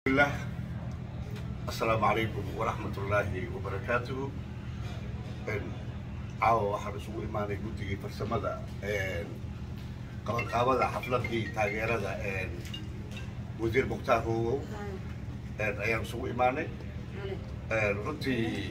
الله السلام عليكم ورحمة الله وبركاته caawa waxaan isugu imaanay guddigii farsamada qabanqaabada xafladii taageerada wasiir mukhtaar hoogow ayaan isugu imaanay runtii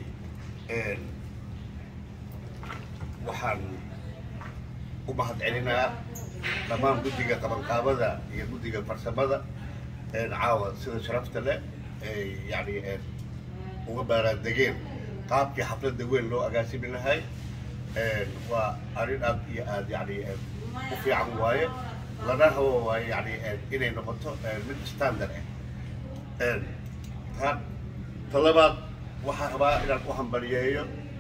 waxaan u mahad celinaa dhammaan guddiga qabanqaabada iyo guddiga farsamada caawa sida sharafta leh ay yani uga baaraandegeen qaabkii xafladda weyn loo agaasimi lahay waa arrin aad iyo aad yani u fiican waaye lana rabo waaye yani inay noqoto mid standard ah ta talabaad waxaan rabaa inaan u hambaliyeeyo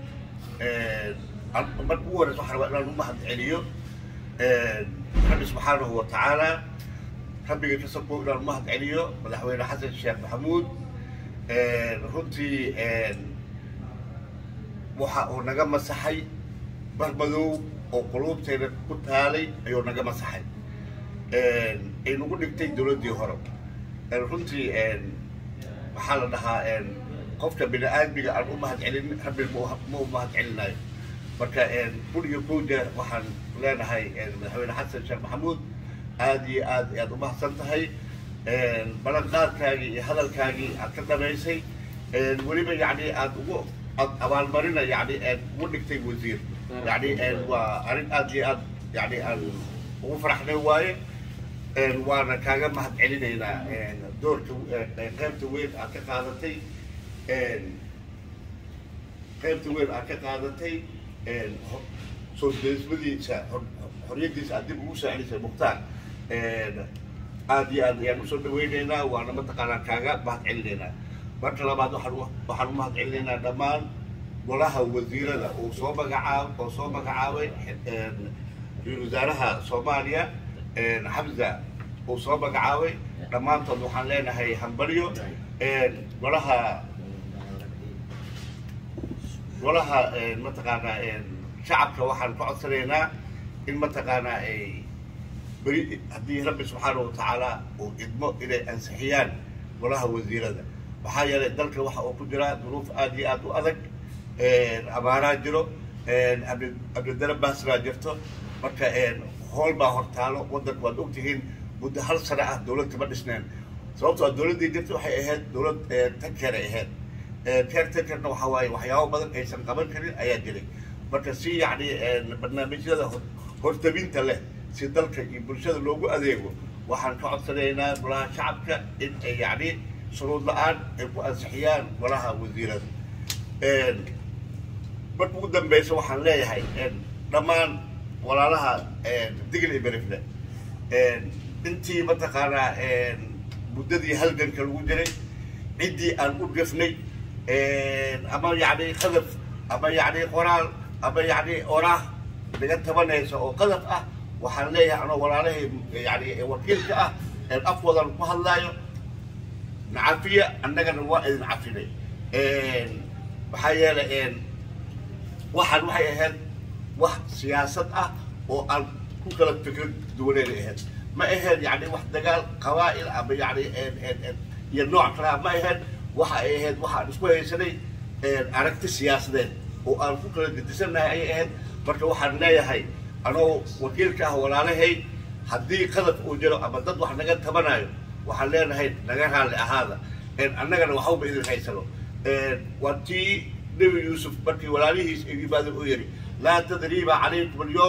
marka ugu horeysa waxaan rabaa inaan u mahad celiyo rabbi subxaanahu wa tacaala rabbiga ka soko inaan u mahad celiyo madaxweyne xasan sheekh maxamuud runtii waxa uu naga masaxay barmadow oo quluubteena ku taalay ayuu naga masaxay ay nagu dhigtay dowladdii hore runtii waxaa la dhahaa qofka bini aadmiga aan u mahad celin rabbi ma u mahad celinayo marka kun iyo kow jeer waxaan leenahay madaxweyne xasan sheekh maxamuud aad iyo aad ayaad u mahadsan tahay ballanqaadkaagii iyo hadalkaagii aad ka dhamaysay weliba yani aad ugu abaalmarina yani ugu dhigtay wasiir yani waa arrin aad iyo aad yani aan ugu faraxnay waaye waana kaaga mahad celinaynaa doorka qaybta weyn aad ka qaadatay qaybta weyn aad ka qaadatay soo deesmadiisa xoriyadiisa aad dib ugu soo celisay mukhtaar aad iyo aad ayaan usoo dhaweynaynaa waana mataqaanaa kaaga mahad celinaynaa marka labaad waxaan waxaan u mahad celinaynaa dhammaan golaha wasiirada uu soo magacaab oo soo magacaabay ra-iisul wasaaraha soomaaliya xamza uu soo magacaabay dhammaantood waxaan leenahay hambalyo golaha golaha mataqaanaa shacabka waxaan ka codsanaynaa in mataqaanaa ay beri haddii rabbi subxaana wa tacaala uu idmo inay ansixiyaan golaha wasiirada maxaa yeelay dalka waxa uu ku jiraa duruuf aad iyo aad u adag abaaraa jiro abdidara baasraa jirto marka hool baa hortaalo waddanka waad ogtihiin muddo hal sano ah dowlad kama dhisneen sababtoo dowladdii jirta waxay ahayd dowlad tankeray ahayd keer tankerna waxa waaye waxyaabo badan aysan qaban karin ayaa jiray marka si yacni barnaamijyada hortabinta leh si dalka iyo bulshada loogu adeego waxaan ka codsanaynaa golaha shacabka in ay yacni shuruud la-aan ay ku ansixiyaan golaha wasiirada marka ugu dambeysa waxaan leeyahay dhammaan walaalaha digl iyo berifle intii mataqaanaa muddadii halganka lagu jiray ciddii aan u gefnay ama yacni qadaf ama yacni qoraal ama yacni oraah naga tabanaysa oo qadaf ah waxaan leeyahay anoo walaalahay yani wakiilka ah afwadan ku hadlaayo nacafiya annagana waa idin cafinay maxaa yeelay waxaan waxay ahayd wax siyaasad ah oo aan ku kala fikrad duwaneyn ahayd ma ahayd yani wax dagaal qabaa'il ama yani iyo nooc kale ah ma ahayd waxa ay ahayd waxaan isku haysanay aragti siyaasadeed oo aan ku kala gedisannahay ayay ahayd marka waxaan leeyahay anoo wakiilka ah walaalahay haddii qadaf uu jiro ama dad wax naga tabanayo waxaan leenahay naga raalli ahaada annagana waxbaba idin haysano waa tii nebi yuusuf markii walaalihiis ay yimaadeen uu yidhi laa tadriiba calaykum alyowm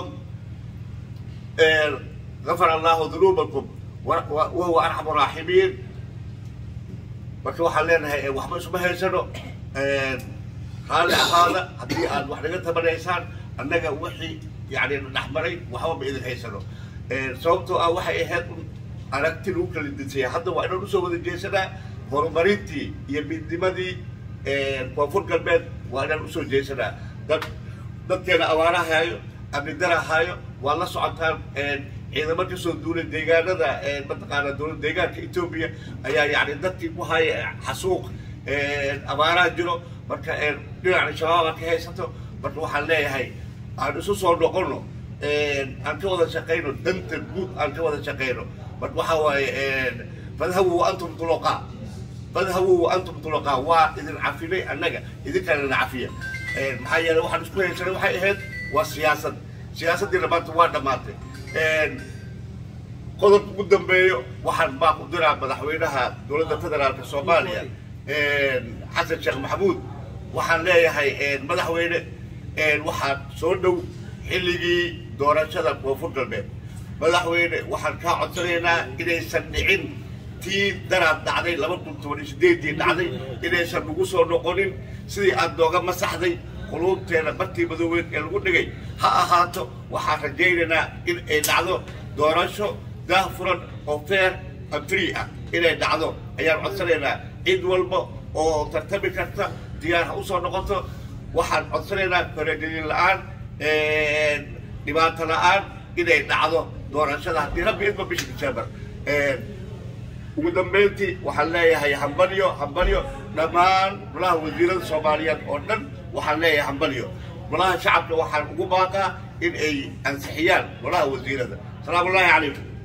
gafara allahu dunuubakum wahuwa arxamu raaximiin marka waxaan leenahay waxba isuma haysano raalli ahaada haddii aad wax naga tabanaysaan annaga wixii yani dhexmaray waxbaba idin haysano sababtoo ah waxay ahayd aragti lagu kala dinsaya hadda waa inaan usoo wada jeesanaa horumarintii iyo midnimadii koonfur galbeed waa inaan usoo jeesanaa dad dadkeena abaara haayo amnidara haayo waa la socotaan ciidamo kasoo duulay deegaanada mataqaana dowlad deegaanka etoobiya ayaa yani dadkii ku haya xasuuq abaaraha jiro marka dhinacna shabaaba ka haysato marka waxaan leeyahay aan isu soo noqono aan ka wada shaqayno danta guud aan ka wada shaqayno marka waxaa waaye fadhabu wa antum tuluqa fadhabuu wa antum tulaqaa waa idin cafinay annaga idinkana idin cafiya maxaa yeelay waxaan isku haysanay waxay ahayd waa siyaasad siyaasaddiina maanta waa dhammaatay qodobka ugu dambeeyo waxaan baa ku diraa madaxweynaha dowladda federaalka soomaaliya xasan sheekh maxamuud waxaan leeyahay madaxweyne waxaad soo dhow xilligii doorashada koonfur galbeed madaxweyne waxaan kaa codsanaynaa inaysan dhicin tii daraad dhacday laba kun toban iyo sideedii dhacday inaysan nagu soo noqonin sidii aad nooga masaxday quluubteena bartii madoobeed ee lagu dhigay ha ahaato waxaan rajaynaynaa in ay dhacdo doorasho daahfuran oo fair and free ah inay dhacdo ayaan codsanaynaa cid walba oo tartami karta diyaar ha usoo noqoto waxaan codsanaynaa faragelin la-aan dhibaato la-aan inay dhacdo doorashada haddii rabbi idma bisha december ugu dambeyntii waxaan leeyahay hambalyo hambalyo dhammaan golaha wasiirada soomaaliyeed oo dhan waxaan leeyahay hambalyo golaha shacabka waxaan ugu baaqaa in ay ansixiyaan golaha wasiirada salaamu ullaahi calaykum